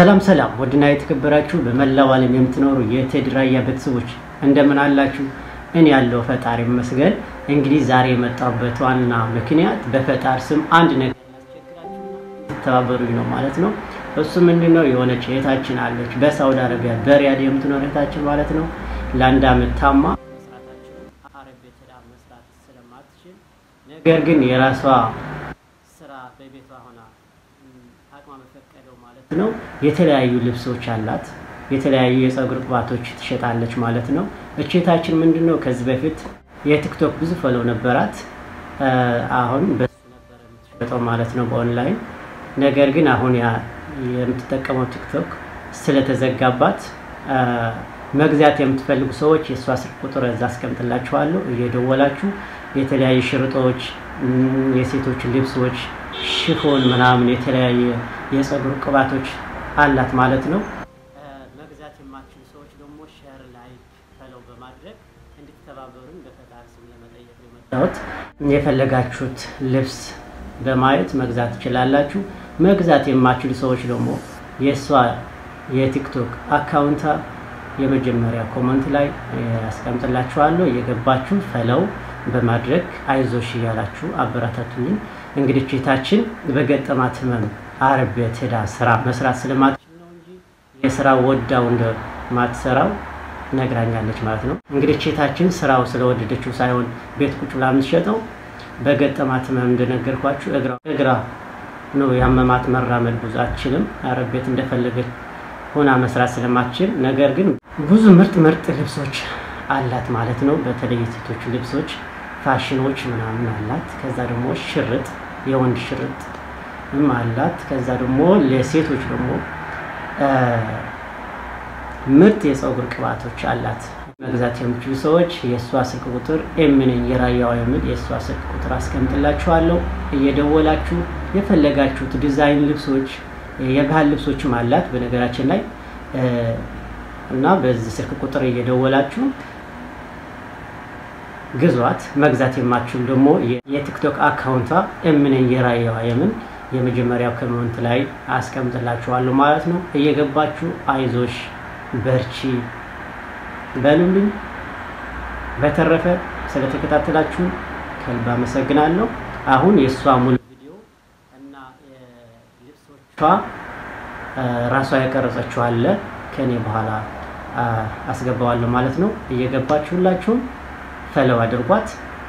ሰላም ሰላም ውድና የተከበራችሁ በመላው ዓለም የምትኖሩ የቴዲ ራያ ቤተሰቦች እንደምን አላችሁ? እኔ ያለው ፈጣሪ ይመስገን። እንግዲህ ዛሬ የመጣሁበት ዋና ምክንያት በፈጣሪ ስም አንድ ነገር ተባበሩኝ ነው ማለት ነው። እሱ ምንድን ነው? የሆነች እህታችን አለች በሳውዲ አረቢያ በሪያድ የምትኖር እህታችን ማለት ነው። ለአንድ አመት ታማ አረብ ቤት ሄዳ መስራት ስለማትችል ነገር ግን የራሷ ስራ በቤቷ ሆና አቅሟ በፈቀደው ማለት ነው የተለያዩ ልብሶች አላት። የተለያዩ የፀጉር ቅባቶች ትሸጣለች ማለት ነው። እቼታችን ምንድን ነው ከዚህ በፊት የቲክቶክ ብዙ ፈለው ነበራት። አሁን በሱ ነበር የምትሸጠው ማለት ነው በኦንላይን ነገር ግን አሁን ያ የምትጠቀመው ቲክቶክ ስለተዘጋባት መግዛት የምትፈልጉ ሰዎች የእሷ ስልክ ቁጥር እዛ አስቀምጥላችኋለሁ። እየደወላችሁ የተለያዩ ሽርጦች፣ የሴቶች ልብሶች፣ ሽፎን ምናምን የተለያየ የፀጉር ቅባቶች አላት ማለት ነው። መግዛት የማትችሉ ሰዎች ደግሞ ሸር ላይ ፈለው በማድረግ እንድትተባበሩን በፈጣሪ ስም ለመጠየቅ ነው የመጣሁት። የፈለጋችሁት ልብስ በማየት መግዛት ትችላላችሁ። መግዛት የማትችሉ ሰዎች ደግሞ የእሷ የቲክቶክ አካውንታ የመጀመሪያ ኮመንት ላይ ያስቀምጥላችኋለሁ። እየገባችሁ ፈለው በማድረግ አይዞሽ እያላችሁ አበረታቱልኝ። እንግዲህ ቼታችን በገጠማት ህመም አረብ ቤት ሄዳ ስራ መስራት ስለማትችል ነው እንጂ የስራ ወዳው እንደማትሰራው ነግራኛለች ማለት ነው። እንግዲህ ቼታችን ስራው ስለወደደችው ሳይሆን ቤት ቁጭ ብላ የምትሸጠው በገጠማት ህመም እንደነገርኳችሁ እግራ ነው ያመማት። መራመድ ብዙ አትችልም። አረብ ቤት እንደፈለገች ሆና መስራት ስለማትችል ነገር ግን ብዙ ምርጥ ምርጥ ልብሶች አላት ማለት ነው። በተለይ የሴቶች ልብሶች ፋሽኖች ምናምን አላት። ከዛ ደግሞ ሽርጥ የወንድ ሽርጥም አላት። ከዛ ደግሞ ለሴቶች ደግሞ ምርጥ የፀጉር ቅባቶች አላት። መግዛት የምችሉ ሰዎች የእሷ ስልክ ቁጥር ኤምነኝ የራያዋ የሚል የእሷ ስልክ ቁጥር አስቀምጥላችኋለሁ። እየደወላችሁ የፈለጋችሁት ዲዛይን ልብሶች፣ የባህል ልብሶችም አላት በነገራችን ላይ እና በዚህ ስልክ ቁጥር እየደወላችሁ ግዟት። መግዛት የማትችሉ ደግሞ የቲክቶክ አካውንቷ ኤምነኝ የራያዋ የምን የመጀመሪያው ኮሜንት ላይ አስቀምጥላችኋለሁ ማለት ነው። እየገባችሁ አይዞሽ በርቺ በሉልኝ። በተረፈ ስለተከታተላችሁ ከልብ አመሰግናለሁ። አሁን የእሷ ሙሉ ቪዲዮ እና ልብሶቿ ራሷ ያቀረጸችው አለ ከኔ በኋላ አስገባዋለሁ ማለት ነው። እየገባችሁ ሁላችሁም ፈለው አድርጓት።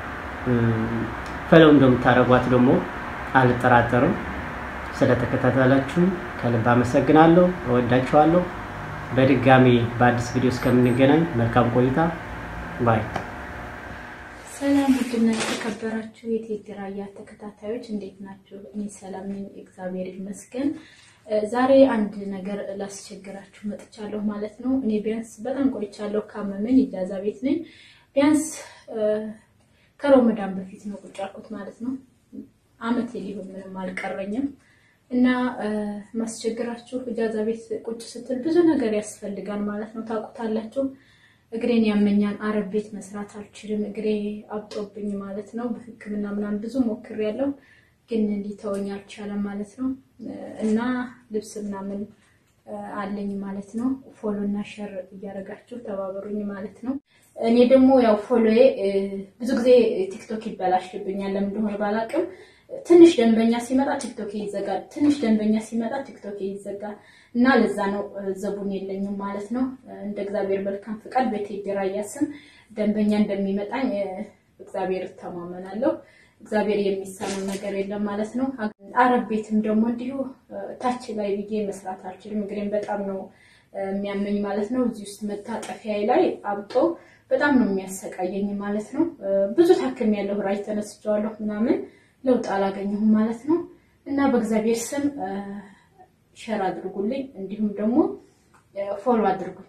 ፈለው እንደምታደርጓት ደግሞ አልጠራጠርም። ስለተከታተላችሁ ከልብ አመሰግናለሁ። እወዳችኋለሁ። በድጋሚ በአዲስ ቪዲዮ እስከምንገናኝ መልካም ቆይታ ባይ። ሰላም ውድና የተከበራችሁ የቴዲ ራያ ተከታታዮች እንዴት ናችሁ? እኔ ሰላም ነኝ፣ እግዚአብሔር ይመስገን። ዛሬ አንድ ነገር ላስቸግራችሁ መጥቻለሁ ማለት ነው። እኔ ቢያንስ በጣም ቆይቻለሁ፣ ካመመኝ ኢጃዛ ቤት ነኝ። ቢያንስ ከረመዳን በፊት ነው ቁጭ ያልኩት ማለት ነው። አመት ሊሆን ምንም አልቀረኝም። እና ማስቸግራችሁ እጃዛ ቤት ቁጭ ስትል ብዙ ነገር ያስፈልጋል ማለት ነው። ታውቁታላችሁ። እግሬን ያመኛል። አረብ ቤት መስራት አልችልም። እግሬ አብጦብኝ ማለት ነው። በሕክምና ምናምን ብዙ ሞክሬያለሁ፣ ግን ሊተወኝ አልቻለም ማለት ነው። እና ልብስ ምናምን አለኝ ማለት ነው። ፎሎ እና ሸር እያደረጋችሁ ተባበሩኝ ማለት ነው። እኔ ደግሞ ያው ፎሎዬ ብዙ ጊዜ ቲክቶክ ይበላሽብኛል፣ ለምን እንደሆነ ባላውቅም ትንሽ ደንበኛ ሲመጣ ቲክቶክ ይዘጋል። ትንሽ ደንበኛ ሲመጣ ቲክቶክ ይዘጋል እና ለዛ ነው ዘቡን የለኝም ማለት ነው። እንደ እግዚአብሔር መልካም ፍቃድ በቴዲ ራያ ስም ደንበኛ እንደሚመጣኝ እግዚአብሔር እተማመናለሁ። እግዚአብሔር የሚሳነው ነገር የለም ማለት ነው። አረብ ቤትም ደግሞ እንዲሁ ታች ላይ ብዬ መስራት አልችልም። እንግዲህ በጣም ነው የሚያመኝ ማለት ነው። እዚህ ውስጥ መታጠፊያ ላይ አብጦ በጣም ነው የሚያሰቃየኝ ማለት ነው። ብዙ ታክም ያለው ራጅ ተነስቼዋለሁ ምናምን ለውጥ አላገኘሁም ማለት ነው። እና በእግዚአብሔር ስም ሸር አድርጉልኝ፣ እንዲሁም ደግሞ ፎሎ አድርጉኝ።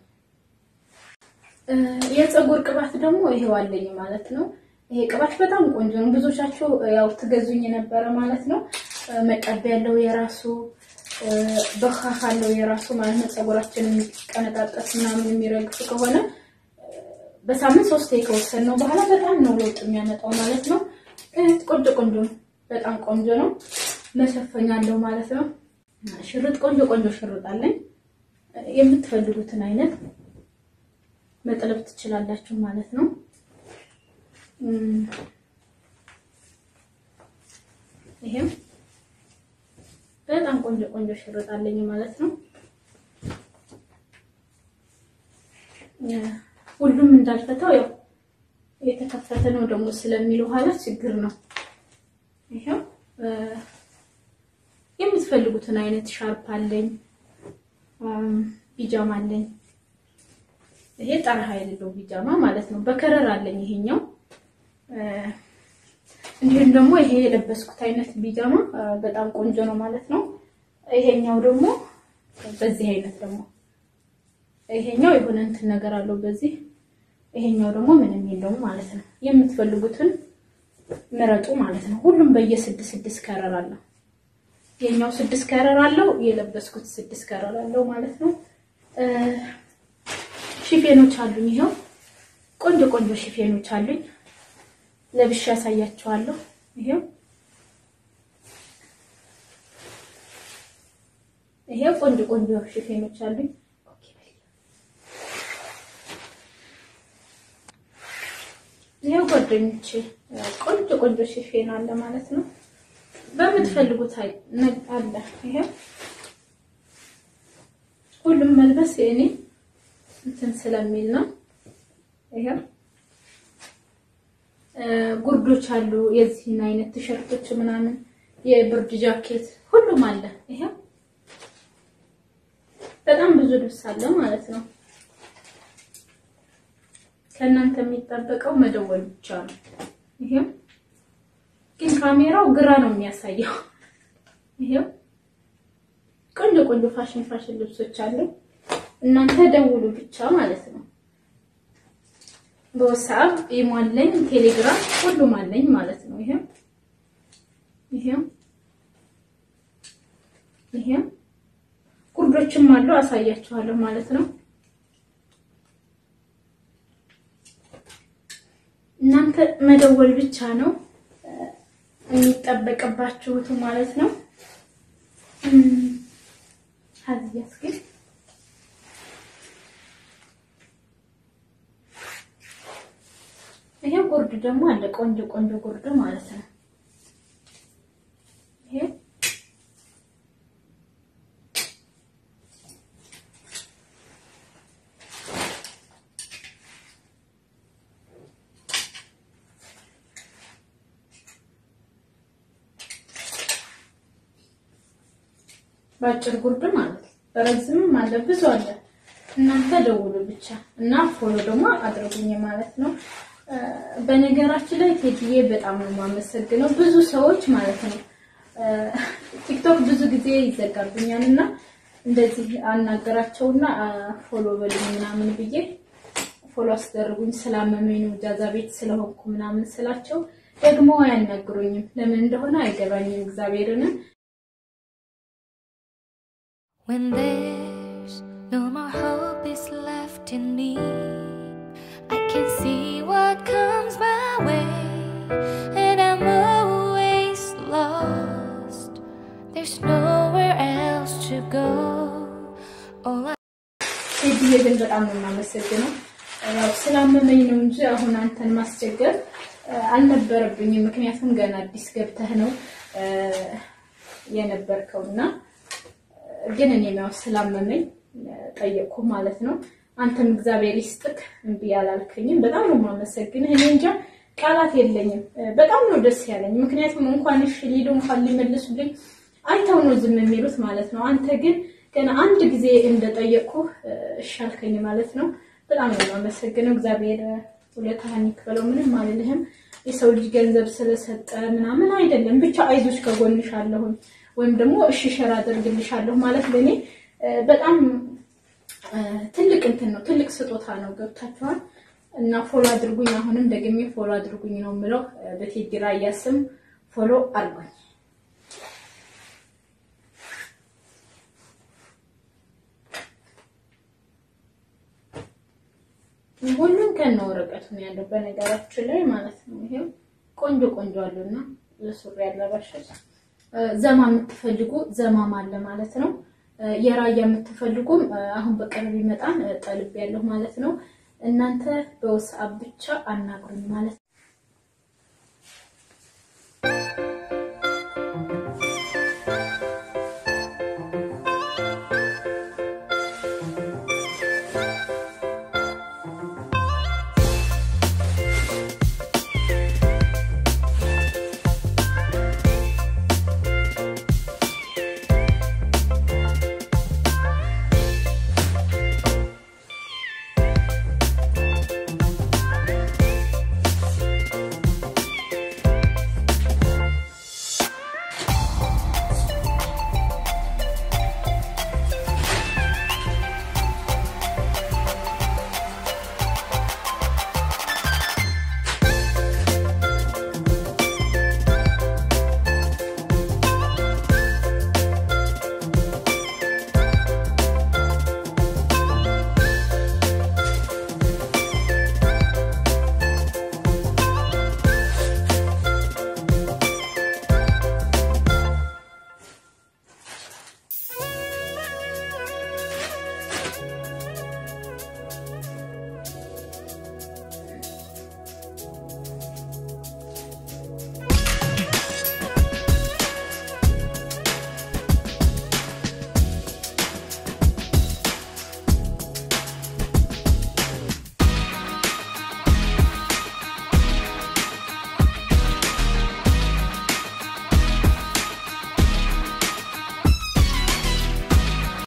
የፀጉር ቅባት ደግሞ ይሄው አለኝ ማለት ነው። ይሄ ቅባት በጣም ቆንጆ ነው። ብዙዎቻችሁ ያው ትገዙኝ የነበረ ማለት ነው። መቀቢያ ያለው የራሱ በካህ አለው የራሱ ማለት ነው። ፀጉራችን የሚቀነጣጠስ ምናምን የሚረግፍ ከሆነ በሳምንት ሶስት ከወሰን ነው በኋላ በጣም ነው ለውጥ የሚያመጣው ማለት ነው። ቆንጆ ቆንጆ ነው። በጣም ቆንጆ ነው። መሸፈኛ አለው ማለት ነው። ሽርጥ ቆንጆ ቆንጆ ሽርጥ አለኝ። የምትፈልጉትን አይነት መጥለብ ትችላላችሁ ማለት ነው። ይሄም በጣም ቆንጆ ቆንጆ ሽርጥ አለኝ ማለት ነው። ሁሉም እንዳልፈታው ያው የተከፈተ ነው ደግሞ ስለሚል ኋላ ችግር ነው። ይሄው የምትፈልጉትን አይነት ሻርፕ አለኝ፣ ቢጃማ አለኝ። ይሄ ጠረሃ የሌለው ቢጃማ ማለት ነው። በከረር አለኝ ይሄኛው። እንዲሁም ደግሞ ይሄ የለበስኩት አይነት ቢጃማ በጣም ቆንጆ ነው ማለት ነው። ይሄኛው ደግሞ በዚህ አይነት ደግሞ ይሄኛው የሆነ እንትን ነገር አለው በዚህ ይሄኛው ደግሞ ምንም የለውም ማለት ነው። የምትፈልጉትን ምረጡ ማለት ነው። ሁሉም በየስድስት ስድስት ከረር አለው። የኛው ስድስት ከረር አለው፣ የለበስኩት ስድስት ከረር አለው ማለት ነው። ሽፌኖች አሉኝ። ይኸው ቆንጆ ቆንጆ ሽፌኖች አሉኝ። ለብሼ ያሳያችኋለሁ። ይሄው ይሄው ቆንጆ ቆንጆ ሽፌኖች አሉኝ። ይሄው ጓደኞቼ ቆንጆ ቆንጆ ሽፌን አለ ማለት ነው። በምትፈልጉት አለ። ይሄው ሁሉም መልበስ የእኔ እንትን ስለሚል ነው። ይሄው ጉርዶች አሉ፣ የዚህን አይነት ቲሸርቶች ምናምን፣ የብርድ ጃኬት ሁሉም አለ። ይሄው በጣም ብዙ ልብስ አለ ማለት ነው። ከእናንተ የሚጠበቀው መደወል ብቻ ነው። ይሄው ግን ካሜራው ግራ ነው የሚያሳየው። ይሄው ቆንጆ ቆንጆ ፋሽን ፋሽን ልብሶች አሉ። እናንተ ደውሉ ብቻ ማለት ነው። በወሳብ ኢሞለኝ፣ ቴሌግራም ሁሉም አለኝ ማለት ነው። ይሄው ይሄው ይሄው ጉርዶችም አሉ አሳያችኋለሁ ማለት ነው። እናንተ መደወል ብቻ ነው የሚጠበቅባችሁት ማለት ነው። ሀዚያስ ግን ይሄ ጉርድ ደግሞ አለ ቆንጆ ቆንጆ ጉርድ ማለት ነው። ይሄ በአጭር ጉርድ ማለት ነው። በረዝምም አለ ብዙ አለ። እናንተ ደውሉ ብቻ እና ፎሎ ደግሞ አድርጉኝ ማለት ነው። በነገራችን ላይ ቴዲዬ በጣም ነው የማመሰግነው። ብዙ ሰዎች ማለት ነው ቲክቶክ ብዙ ጊዜ ይዘጋብኛል እና እንደዚህ አናገራቸውና ፎሎ በሉኝ ምናምን ብዬ ፎሎ አስደርጉኝ ስላመመኝ ነው ጃዛ ቤት ስለሆንኩ ምናምን ስላቸው ደግሞ አያናግሩኝም። ለምን እንደሆነ አይገባኝም እግዚአብሔርን When there's no more hope is left in me, I can see what comes my way, and I'm always lost. There's nowhere else to go. All I ቴዲዬ ግን በጣም ነው የማመሰግነው። ያው ስላመመኝ ነው እንጂ አሁን አንተን ማስቸገር አልነበረብኝም። ምክንያቱም ገና አዲስ ገብተህ ነው የነበርከውና ግን እኔም ያው ስላመመኝ ጠየቅኩ ማለት ነው። አንተም እግዚአብሔር ይስጥክ እምቢ አላልከኝም። በጣም ነው የማመሰግንህ። እኔ እንጃ ቃላት የለኝም። በጣም ነው ደስ ያለኝ። ምክንያቱም እንኳን እሺ ሊሉ እንኳን ሊመልሱልኝ አይተው ነው ዝም የሚሉት ማለት ነው። አንተ ግን ገና አንድ ጊዜ እንደጠየቅኩ እሺ አልከኝ ማለት ነው። በጣም ነው የማመሰግነው። እግዚአብሔር ውለታህን ይክፈለው። ምንም አልልህም። የሰው ልጅ ገንዘብ ስለሰጠ ምናምን አይደለም። ብቻ አይዞች ከጎንሽ አለሁኝ ወይም ደግሞ እሺ ሸር አደርግልሻለሁ ማለት ለእኔ በጣም ትልቅ እንትን ነው፣ ትልቅ ስጦታ ነው። ገብታችኋል? እና ፎሎ አድርጉኝ። አሁንም ደግሜ ፎሎ አድርጉኝ ነው የምለው። በቴዲ ራያ ስም ፎሎ አድርጉኝ። ሁሉም ከነ ወረቀቱ ነው ያለው በነገራችን ላይ ማለት ነው። ይሄው ቆንጆ ቆንጆ አሉና ለሱሪ ያለባሾች ዘማ የምትፈልጉ ዘማም አለ ማለት ነው። የራያ የምትፈልጉም አሁን በቅርብ ይመጣን ጠልብ ያለሁ ማለት ነው። እናንተ በውስአብ ብቻ አናግሩኝ ማለት ነው።